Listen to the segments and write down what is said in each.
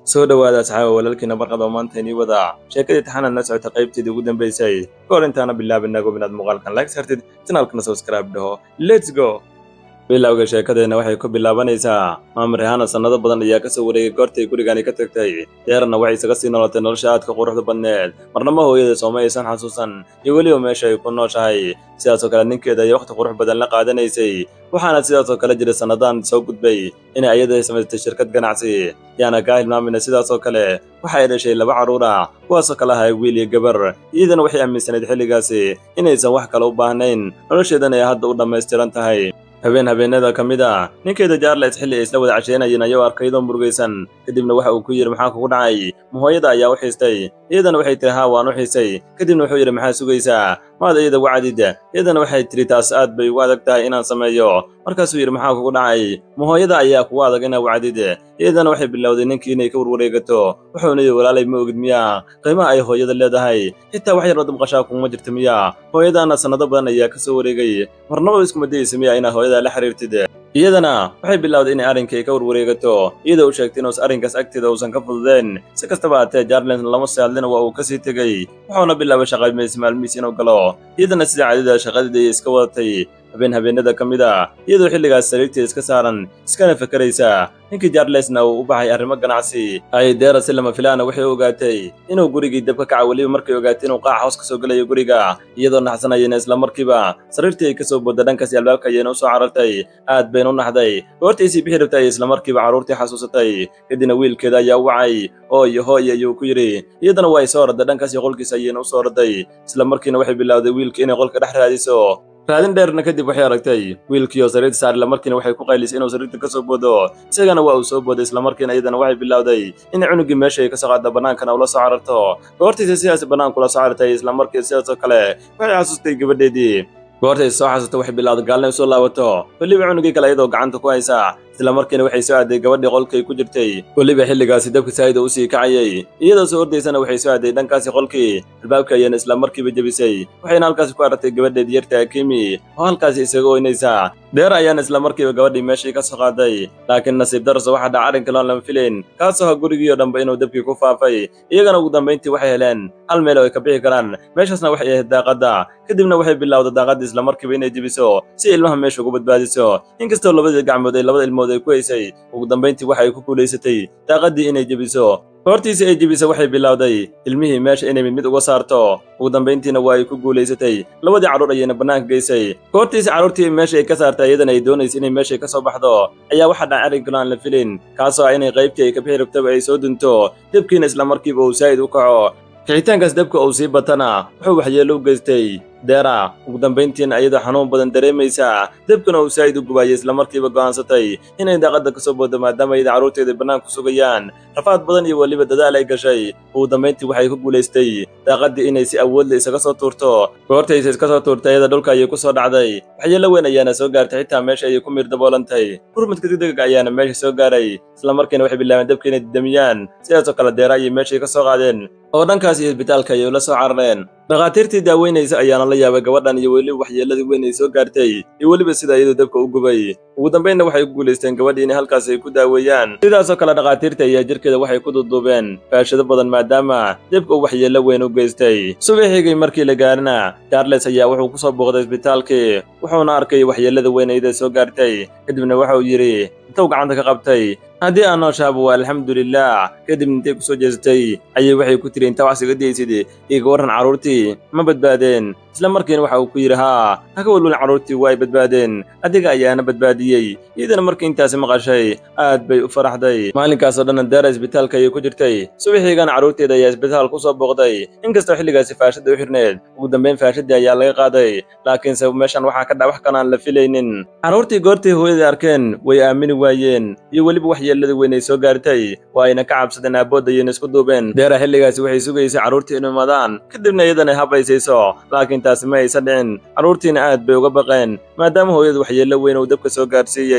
soo dhowaada asxaaba walaalkiina barqada oo maanta inii wada sheekadii taxanaad na socota qaybteedii ugu dambaysay ka hor intaana bilaabin nago inaad muuqaalkan like sartid janaalkana subscribe dhaho let's go bilowga sheekadeenna waxay ku bilaabanaysaa maamar rihaana sannado badan ayaa ka soo wareegay goortay gurigani ka tagtay deerna waxay isaga sii noolotay nolosha aadka quruxda badneed marnama hooyada sooma aysan xasuusan iyo weliba meesha ay ku nooshahay sidaasoo kale ninkeeda ay wakhti qurux badan la qaadanaysay waxaana sidaasoo kale jiray sannadaan soo gudbay inay ayada samaystay shirkad ganacsi yaana kaa hilmaamina sidaasoo kale waxa ay dhashay laba carruur ah kuwaasoo kale ahay wiil iyo gabar iyadana waxay aaminsanayd xilligaasi inaysan wax kale u baahnayn nolosheedana ay hadda u dhammaystiran tahay habeen habeenada ka mid a ninkeeda jaarles xilli ay isla wada casheynayeen ayuu arkaydoo murugaysan kadibna waxa uu ku yidhi maxaa kugu dhacay ma hooyada ayaa u xiistay iyadana waxay tihi haa waan u xiisay kadibna wuxuu yidhi maxaa sugaysaa maad iyada wacdid iyadana waxay tidhi taas aad bay ugu adag tahay inaan sameeyo markaasuu yidhi maxaa kugu dhacay ma hooyada ayaa kugu adag inaa wacdid iyadana waxay bilowday ninkii inay ka warwareegato wuxuuna yidhi walaalay ma ogid miyaa qiimaha ay hooyada leedahay xitaa wax yaroo dabqashaa kuguma jirta miyaa hooyadaana sannado badan ayaa ka soo wareegay marnaba iskuma dayeysa miyaa inaad hooyada la xiriirtid iyadana waxay bilowday inay arrinkay ka warwareegato iyadoo u sheegtay inuusan arrinkaas agteeda uusan ka fududeen si kastaba haatee jarlens lama saadlina waa uu ka sii tegey wuxuuna bilaabay shaqaymaysi maalmihiis inuu galo iyadana sida cadida shaqadeeda ay iska wadatay habeen habeenada ka mid a iyadoo xilligaas sariirteeda iska saaran iskana fakaraysa ninkii jarlesna uu u baxay arrimo ganacsi ay deera si lama filaana waxay ogaatay inuu gurigii dab ka kaca weliba markay ogaatay inuu qaac hoos ka soo gelayo guriga iyadoo naxsanayana isla markiiba sariirtii ay ka soo boodda dhankaasi albaabka ayayna u soo carartay aad bayna u naxday goortaysii bixi rabtay ay isla markiiba carruurtii xasuusatay kadibna wiilkeeda ayaa u wacay hooyo hooyo ayuu ku yidhi iyadana waa ay soo orday dhankaasi qolkiisa ayayna u soo orday isla markiina waxay bilowday wiilkii inay qolka dhex raadiso raadin dheerna kadib waxay aragtay wiilkiioo sariirta saar islamarkiina waxay ku qaylisay inuu sariirta ka soo boodo isagana waa uu soo booday islamarkiina iyadana waxay bilowday inay cunugii meesha ay ka soo qaadda bannaankana ula soo cararto goortaysa sidaas bannaanku la soo carartay islamarkii sidaasoo kale waxay xasuustay gabadheedii goortay soo xasuusta waxay bilowday gaalna u soo laabato weliba cunugii kale iyadoo gacanta ku haysa isla markiina waxay soo aaday gabadhii qolkay ku jirtay weliba xilligaasi dabka saa'ida u sii kacayay iyadoo soo ordaysana waxay soo aaday dhankaasi qolkii albaabka ayaana isla markiiba jebisay waxayna halkaasi ku aragtay gabadheedii yarta akimi oo halkaasi isaga oynaysa deer ayaana isla markiiba gabadhii meeshii ka soo qaaday laakiin nasiib darso waxa dhaca arrin kaloon lama filayn kaasoo ha gurigii oo dhanba inuu dabkii ku faafay iyagana ugu dambayntii waxay heleen hal meel oo ay ka bixi karaan meeshaasna waxay ahayd daaqadda kadibna waxay bilowday daaqaddii isla markiiba inay jebiso si ilmaha meesha ugu badbaadiso inkastoo labadii gacmood ay labada ilmood ay ku haysay ugu dambayntii waxa ay ku guulaysatay daaqaddii inay jebiso goortiisii ay jebisa waxay bilowday ilmihii meesha inay mid mid uga saarto ugu dambayntiina waa ay ku guulaysatay labadii carruur ayayna bannaanka geysay goortiisii carruurtii meesha ay ka saartay iyadana ay doonaysa inay meeshay ka soo baxdo ayaa waxaa dhaca arrinkaloo aan la filin kaasoo ah inay qaybtii ay ka bixi rabtaba ay soo dunto debkiina isla markiiba uu saa'id u kaco kicitaankaas dabka uu sii batana wuxuu waxyeello u geystay deera ugu dambayntiina iyadoo xanuun badan dareemaysa debkana uu saa'id u gubaayay isla markiiba go'aansatay inay daaqadda ka soo boodo maadaama iyada carruurteeda bannaanku sugayaan rafaad badan iyo weliba dadaal ay gashay ugu dambayntii waxay ku guulaystay daaqaddii inay si awoodla isaga soo tuurto goortaysa iska soo tuurtay iyada dhulka ayay ku soo dhacday waxyeello weyn ayaana soo gaartay xitaa meesha ayay ku miir daboolantay gurmadka degdega ayaana meesha soo gaaray isla markiina waxay bilaabeen dabka inay didamiyaan sidaasoo kale deera ayay meeshay ka soo qaadeen oo dhankaas iyo isbitaalka ayay ula soo carareen dhakhaatiirtii daaweynaysa ayaana la yaabay gabadhan iyo weliba waxyeelladii weyn ay soo gaartay iyo weliba sida iyadoo dabka u gubay ugu dambaynna waxay ku guulaysteen gabadhii inay halkaas ay ku daaweeyaan sidaasoo kale dhakhaatiirta ayaa jirkeeda waxay ku duuduubeen faashado badan maadaama dabka uu waxyeello weyn u geystay subaxigii markii la gaarina charles ayaa wuxuu ku soo booqday isbitaalkii wuxuuna arkay waxyeellada weyn iyada soo gaartay kadibna waxa uu yidhi intuu gacanta ka qabtay haddii aan nooshaaba waa alxamdulilah kadibna intay ku soo jeesatay ayay waxay ku tiri intaa wax siga daysid iga warran carruurtii ma badbaadeen isla markiina waxa uu ku yidhi haa haka walwalin carruurtii waa ay badbaadeen adiga ayaana badbaadiyey iyadana markii intaasi maqashay aad bay u faraxday maalinkaasoo dhanna deera isbitaalka ayay ku jirtay subaxiigana carruurteeda ayaa isbitaal ku soo booqday inkastoo xilligaasi faashadda u xirneed ugu dambayn faashadii ayaa laga qaaday laakiinse meeshan waxaa ka dha wax kanaan la filaynin carruurtii goortii hooyadii arkeen way aamini waayeen iyo weliba waxyeelladii weyn ay soo gaartay waa ayna ka cabsadeen aabbood ayayna isku duubeen deera xilligaasi waxay sugaysay carruurtii inuu imadaan kadibna iyadana habaysayso laakiin taasi ma aysan dhicin carruurtiina aad bay uga baqeen maadaama hooyadu waxyeello weyn uu dabka soo gaarsiiyey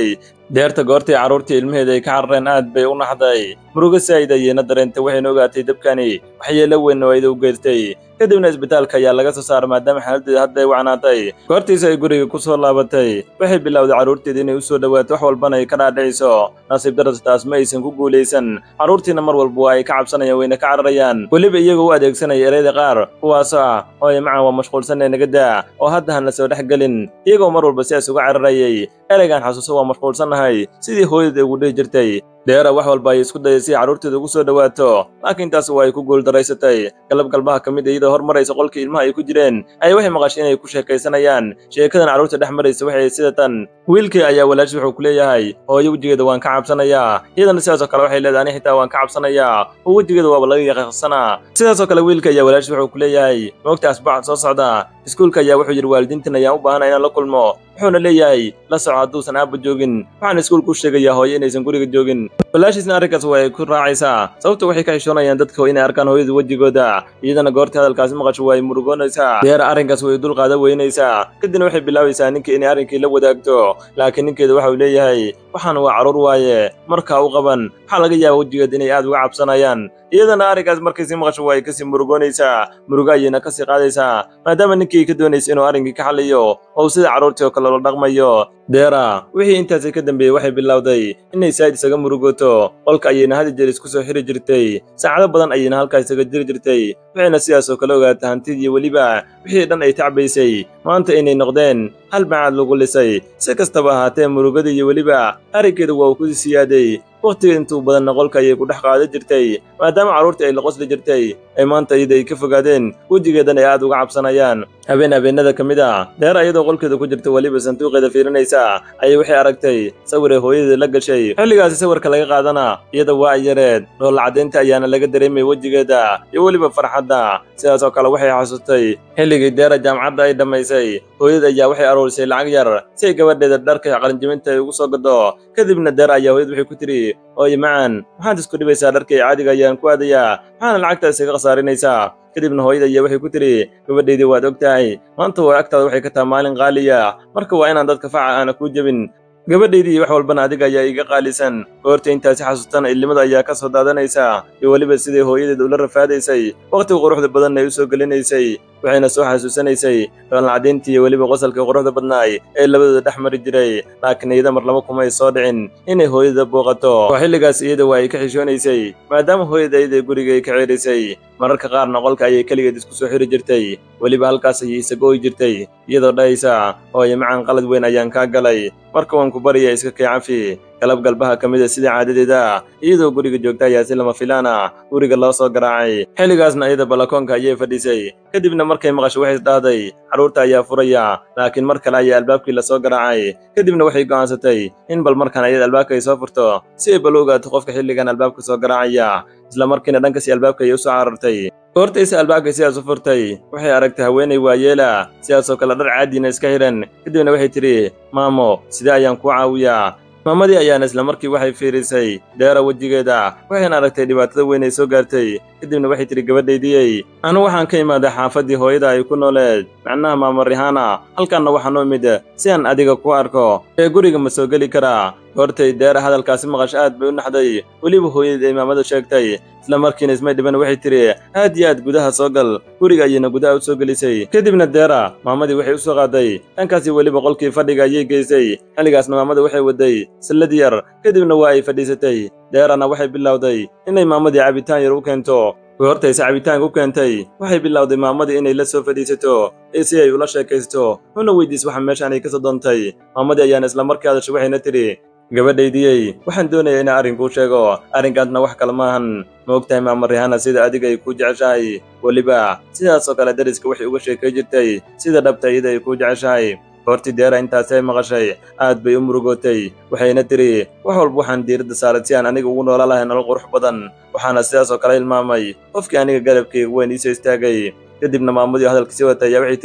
deerta goortii carruurtii ilmaheeda ay ka carareen aad bay u naxday murugo saa'id ayayna dareentay waxayna ogaatay dabkani waxyeelo weyn oo ayada u geystay kadibna isbitaalka ayaa laga soo saaray maadaama xaaladdeeda hadda ay wacnaatay goortiisa ay guriga ku soo laabatay waxay bilowday carruurteeda inay u soo dhowaato wax walbana ay ka dhaadhiciso nasiib daras taas ma aysan ku guulaysan carruurtiina mar walba waa ay ka cabsanayaan wayna ka cararayaan weliba iyagoo u adeegsanaya ereyda qaar kuwaasoo ah hooye macan waa mashquulsanee naga daa oo hadda han la soo dhex gelin iyagoo mar walba sidaas uga cararayay ereygan xasuuso waa mashquulsannahay sidii hooyada ugu dhihi jirtay deera wax walba ay isku dayay si carruurteeda ugu soo dhowaato laakiin taas waa ay ku guuldaraysatay galab galbaha ka mid a iyadoo hormaraysa qolkii ilmaha ay ku jireen ay waxay maqashay inay ku sheekaysanayaan sheekadan carruurta dhex maraysa waxay sida tan wiilkii ayaa walaashi wuxuu ku leeyahay hooyo wejigeeda waan ka cabsanayaa iyadana sidaasoo kale waxay leedahay ani xitaa waan ka cabsanayaa oo wejigeeda waaba laga yaqiiqsanaa sidaasoo kale wiilka ayaa walaashi wuxuu ku leeyahay moogta asbuuca soo socda iskuulka ayaa wuxuu yidhi waalidiintan ayaan u baahanay inaan la kulmo wuxuuna leeyahay la soco hadduusan aabba joogin waxaan iskuulku u sheegayaa hooyo inaysan guriga joogin walaashiisna arrinkaas waa ay ku raacaysaa sababta waxay ka xishoonayaan dadka inay arkaan hooyada wejigooda iyadana goortii hadalkaasi maqasho waa ay murugoonaysaa deera arrinkaas way dul qaada weynaysaa kadibna waxay bilaabaysaa ninkii inay arrinkii la wadaagto laakiin ninkeeda waxa uu leeyahay waxaan waa carruur waaye markaa u qaban waxaa laga yaaba wejigeeda inay aad uga cabsanayaan iyadana arrinkaas markaysii maqasho waa ay kasii murugoonaysaa murugo ayayna kasii qaadaysaa maadaama ninkii ka doonaysa inuu arrinkii ka xaliyo oo sida carruurtii oo kale la dhaqmayo deera wixii intaasi ka dambeeyey waxay bilowday inay saa'id isaga murugoto qolka ayayna hadi jeer isku soo xiri jirtay saacado badan ayayna halkaa isaga jiri jirtay waxayna sidaas oo kale ogaatay hantidii weliba wixii dhan ay tacbaysay maanta inay noqdeen hal bacaad lagu lisay si kastaba ahaatee murugadii iyo weliba arrinkeeda waa uu ku siyaaday wakhtiga intuu badanna qolka ayay ku dhex qaadan jirtay maadaama carruurtii ay la qosli jirtay ay maanta iyada ay ka fogaadeen wejigeedan ay aad uga cabsanayaan habeen habeenada ka mid a deera iyadoo qolkeeda ku jirta weliba sanduuqeeda fiirinaysa ayay waxay aragtay sawir ay hooyadeed la gashay xilligaasi sawirka laga qaadana iyada waa ay yareed dhoolla caddaynta ayaana laga dareemay wejigeeda iyo weliba farxadda sidaas oo kale waxay xasuustay xilligii deera jaamacadda ay dhammaysay hooyada ayaa waxay aroorisay lacag yar si ay gabadheeda dharka qalinjibinta ay ugu soo gado kadibna deera ayaa hooyad waxay ku tidhi ooye macan maxaad isku dhibaysaa dharkii caadiga ayaan ku aadayaa maxaana lacagtaas iga khasaarinaysaa kadibna hooyada ayaa waxay ku tidhi gabadhaydii waad og tahay maanta waa agtaada waxay ka taha maalin qaaliya marka waa inaan dadka faca aana kuu jebin gabadhaydii wax walbana adiga ayaa iiga qaalisan goorta intaasi xasuustana illimada ayaa ka soo daadanaysa iyo weliba siday hooyadeed ula rafaadaysay wakhtiga quruxda badanna ay u soo gelinaysay waxayna soo xasuusanaysay dhoollacadayntii iyo weliba qosalkii quruxda badnaay ee labadooda dhex mari jiray laakiin iyada mar laba kumay soo dhicin inay hooyada booqato oo xilligaas iyada waa ay ka xishoonaysay maadaama hooyada iyada guriga ay ka ceerisay mararka qaarna qolka ayay keligeed isku soo xiri jirtay weliba halkaas ayay isaga oy jirtay iyadoo dhahaysa hooye macan qalad weyn ayaan kaa galay marka waan ku barya iska kay cafi galab galbaha ka mid a sidii caadadeeda iyadoo guriga joogta ayaa si lama filaan ah guriga loo soo garaacay xilligaasna iyada balakoonka ayay fadhiisay kadibna markay maqasho waxay dhahday carruurta ayaa furaya laakiin mar kale ayaa albaabkii lasoo garaacay kadibna waxay go'aansatay in bal markaan ayada albaabka ay soo furto si ay bal u ogaato qofka xilligan albaabka soo garaacaya isla markiina dhankasi albaabka ayay u soo carartay goortaysa albaabka sidaas u furtay waxay aragtay haweenay waayeela sidaasoo kale dhar caadiina iska xidhan kadibna waxay tidhi maamo sidee ayaan kuu caawiyaa maamadii ayaana isla markii waxay fiirisay deera wejigeeda waxayna aragtay dhibaatada weyn ay soo gaartay kadibna waxay tidhi gabadhaydiyey anu waxaan ka imaaday xaafaddii hooyada ay ku nooleed macnaha maamo rihaana halkaanna waxaan u imid si aan adiga ku arko ee guriga ma soo geli karaa goortay deera hadalkaasi maqash aad bay u naxday weliba hooyadii ay maamada sheegtay isla markiina ismay dhiban waxay tidhi aad iyo aad gudaha soo gal guriga ayayna gudaha u soo gelisay kadibna deera maamadii waxay u soo qaaday dhankaasi weliba qolkii fadhiga ayay geysay xilligaasna maamada waxay waday sallad yar kadibna waa ay fadhiisatay deerana waxay bilowday inay maamadii cabitaan yar u keento goortayse cabitaanka u keentay waxay bilowday maamadii inay la soo fadhiisato ee si ay ula sheekaysto una weydiis waxa meeshaan ay ka soo doontay maamadii ayaana isla markii hadashay waxayna tidhi gabadhaydiyey waxaan doonayaa inaan arrinkuu sheego arrinkaasna wax kale maahan ma ogtahay maama rihaana sida adiga ay kuu jeceshahay weliba sidaasoo kale dariska waxay uga sheekay jirtay sida dhabta iyada ay kuu jeceshahay goortii deera intaasi ay maqashay aad bay u murugootay waxayna tidhi wax walba waxaan diiradda saaray si aan aniga ugu noola lahay nolol qurux badan waxaana sidaasoo kale hilmaamay qofkii aniga garabkayga weyn iisoo istaagay kadibna maamadii hadalka sii watay ayaa waxay tidhi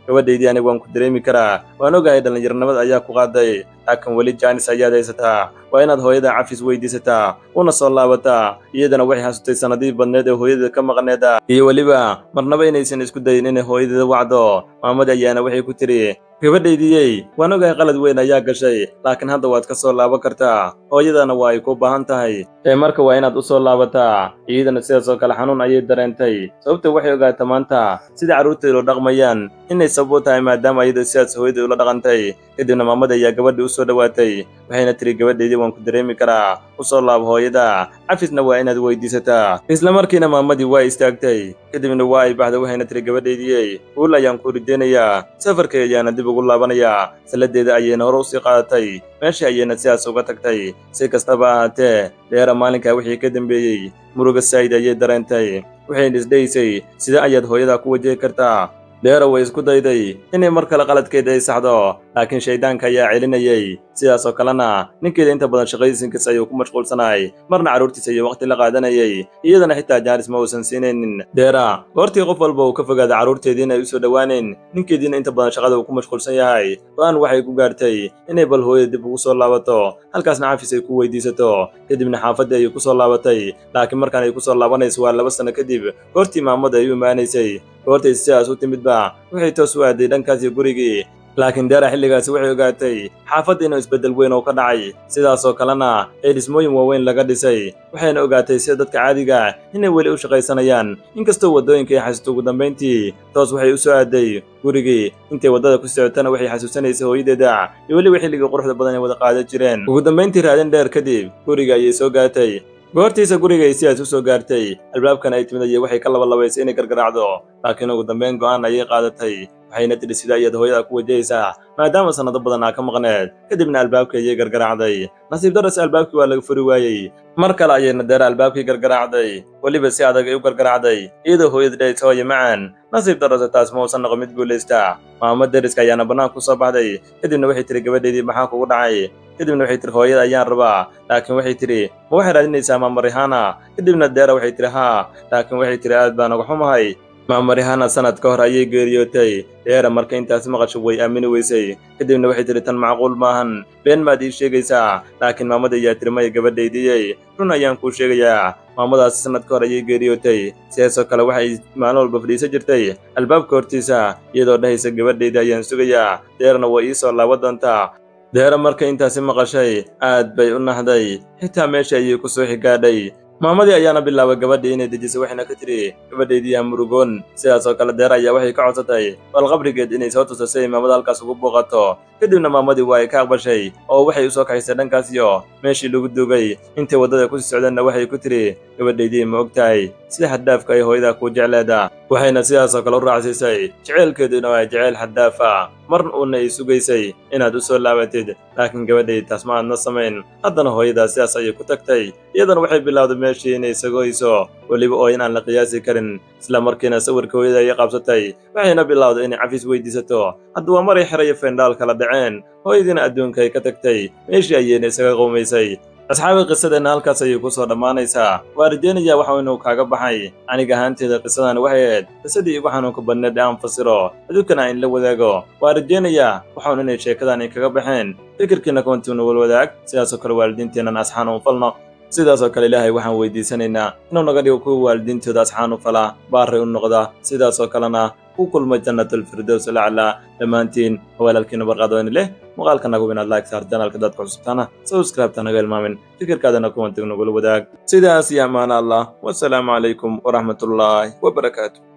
gabadhaydii aniga waan ku dareemi karaa waan ogahay dhallinyaronimada ayaa ku qaaday laakiin weli jaanis ayaad haysataa waa inaad hooyada cafis weydiisataa una soo laabataa iyadana waxay xasutay sannadihii badneed ee hooyadeeda ka maqneeda iyo weliba marnaba inaysan isku dayin inay hooyadeeda wacdo maamadi ayaana waxay ku tidhi gabadhaydiyey waan ogahay qalad weyn ayaa gashay laakiin hadda waad ka soo laaban kartaa hooyadana waa ay ku baahan tahay ee marka waa inaad u soo laabataa iyadana sidaas oo kale xanuun ayay dareentay sababta waxay ogaata maanta sida carruurteedu dhaqmayaan inay sabab u tahay maadaama iyada sidaas hooyadii ula dhaqantay kadibna maamada ayaa gabadhii u soo dhowaatay waxayna tiri gabadhaydii waan ku dareemi karaa u soo laabo hooyada cafisna waa inaad weydiisataa isla markiina maamadii waa istaagtay kadibna waa ay baxda waxayna tiri gabadhaydiyey uul ayaan ku rideynayaa safarkay ayaana dib ugu laabanayaa salladeeda ayayna hore usii qaadatay meeshii ayayna sidaas uga tagtay si kastaba ahaatee dheera maalinkaa wixii ka dambeeyey muruga saa'id ayay dareentay waxayna isdhehaysay sida ayaad hooyada ku wajahi kartaa dheera way isku dayday inay mar kale qaladkeeda ay saxdo laakiin shayddaanka ayaa celinayay sidaas oo kalena ninkeeda inta badan shaqadiisinkiis ayuu ku mashquulsanay marna carruurtiisa iyo waqti la qaadanayay iyadana xitaa jaanis ma uusan siinaynin dheera goortii qof walba uu ka fogaaday carruurteediina ay u soo dhowaanayn ninkeediina inta badan shaqada uu ku mashquulsan yahay go-aan waxay ku gaartay inay bal hooyada dib ugu soo laabato halkaasna cafis ay ku weydiisato kadibna xaafadii ayay ku soo laabatay laakiin markaan ay ku soo laabanayso waa laba sanno kadib goortii maamada ay u imaanaysay goortay sidaas u timidba waxay toos u aaday dhankaasi gurigii laakiin deera xilligaasi waxay ogaatay xaafadda inuu isbeddel weyn oo ka dhacay sidaasoo kalena ee dhismooyin waaweyn laga dhisay waxayna ogaatay sida dadka caadiga inay weli u shaqaysanayaan inkastoo waddooyinka ay xasuusto ugu dambayntii toos waxay u soo aaday gurigii intay waddada ku socotana waxay xasuusanaysay hooyadeeda iyo weliba xilligii quruxda badan ay wada qaadan jireen ugu dambayntii raadin dheer kadib guriga ayay soo gaatay goortiisa guriga ay sidaas u soo gaartay albaabkan ay timid ayay waxay ka labalabaysay inay gargaraacdo laakiin ugu dambayn go'aan ayay qaadatay waxayna tidhi sida ayaad hooyada ku wajahaysaa maadaama sannado badan aa ka maqneed kadibna albaabkii ayay gargaraacday nasiib darase albaabkii waa laga furi waayey mar kale ayayna deera albaabkii gargaraacday weliba si adag ay u gargaraacday iyadoo hooyada dhahaysa hooye macaan nasiib darase taas ma uusan noqon mid guulaysta maamo deriska ayaana bannaan ku soo baxday kadibna waxay tihi gabadheedii maxaa kugu dhacay kadibna waxay tihi hooyada ayaan rabaa laakiin waxay tidhi ma waxay raadinaysaa maama rihaana kadibna deera waxay tidhi haa laakiin waxay tidhi aad baan uga xumahay maama rihaana sanad ka hor ayay geeriyootay dheera marka intaas maqasho way aamini weysay kadibna waxay tidhi tan macquul maahan been maad ii sheegaysaa laakiin maamada ayaa tiri maya gabadhaydiyey run ayaan kuu sheegayaa maamadaasi sanad ka hor ayay geeriyootay sidaasoo kale waxay maalin walba fadhiisan jirtay albaabka hortiisa iyadoo dhahaysa gabadhayda ayaan sugayaa deerna way ii soo laaban doontaa deera marka intaasi maqashay aad bay u naxday xitaa meesha ayay ku soo xigaadhay maamadii ayaana bilaabay gabadhii inay dejisay waxayna ka tidhi gabadhaydii ha murugoon sidaasoo kale deer ayaa waxay ka codsatay bal qabrigeed inay soo tuso si ay maamada halkaas ugu booqato kadibna maamadii waa ay ka aqbashay oo waxay u soo kaxaysay dhankaasiyo meeshii lagu duugay intay waddada ku sii socdeenna waxay ku tidhi gabadhaydii ma og tahay sida xaddaafka ay hooyada kuu jecleeda waxayna sidaasoo kale u raacsiisay jeceylkeeduna waa jeceyl xaddaafa marna uuna ay sugaysay inaad u soo laabatid laakiin gabadhay taas ma aadna samayn haddana hooyadaa sidaas ayay ku tagtay iyadana waxay bilowday meeshii inay sagoyso weliba oo in aan la qiyaasi karin isla markiina sawirka hooyada ayay qabsatay waxayna bilowday inay cafis weydiisato hadda waa maray xerayo fendhaal kala dhaceen hooyadiina adduunka ay ka tagtay meeshii ayayna isaga qowmaysay asxaabi qisadeenna halkaas ayay ku soo dhammaanaysaa waa rajaynayaa waxa inuu kaaga baxay aniga ahaanteeda qisadan waxay ahayd qisadii igu xanuunka badneed ee aan fasiro aduunkana aan la wadaago waa rajaynayaa waxaun inay sheekadan ay kaga baxeen fikirkiina koontiuna walwadaag sidaasoo kale waalidiinteennan asxaan u falno sidaasoo kale ilaahay waxaan weydiisanaynaa inuu naga dhigo kuwa waalidiintooda asxaan u fala baaray u noqda sidaasoo kalena ku kulma jannatalfirdows laclaa dhammaantiin walaalkiina barqaadooni leh muuqaalka nagu inaad like saar janaalka dadka cusubtaana subscribe-ta naga ilmaamin fikirkaadana kuwantig nagula wadaag sidaas iyo ammaan allah wasalaamu calaykum waraxmatullaahi wabarakaatu